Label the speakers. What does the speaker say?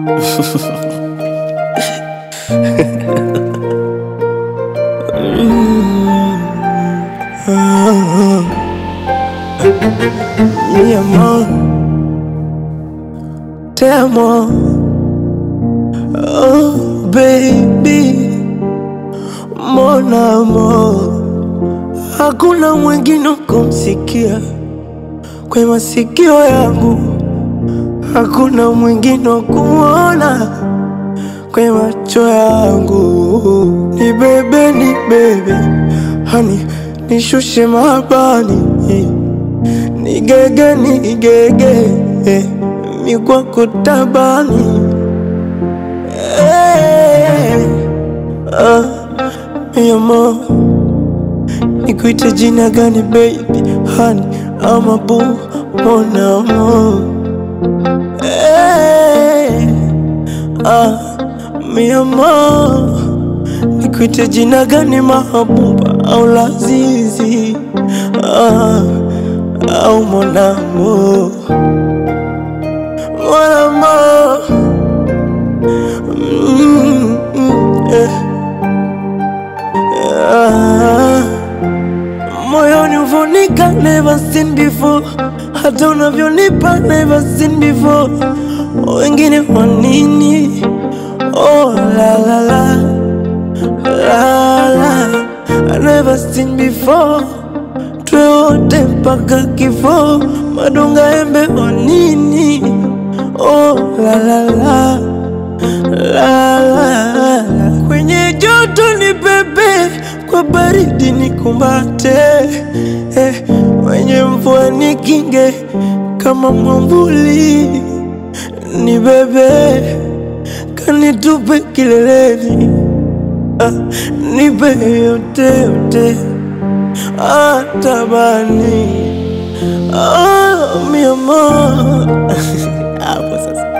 Speaker 1: Mi amor, te amo. Oh baby, mon amour, hakuna mwingine kumsikia kwa masikio yangu, hakuna mwingine kuona kwa macho yangu. Ni bebe, ni bebe, hani nishushe mabani nigege nigege mikwako tabani Eh, ah, mi amor nikuite jina gani baby hani ama bu mon amour Eh, ah, mi amor nikuite jina gani mahabuba au lazizi ah, au mon amour mon amour mm, mm, eh. ah. moyoni uvonika never seen before hata unavyonipa never seen before wengine kwa nini oh la la la la la I never seen before twe wote mpaka kifo madonga embe wa nini oh la la la la la la kwenye joto ni bebe kwa baridi ni kumbate eh, wenye mvua ni kinge kama mwambuli ni bebe kanitupe kileleni ah, nipe yote yote atabani ah, mi amor hapo sasa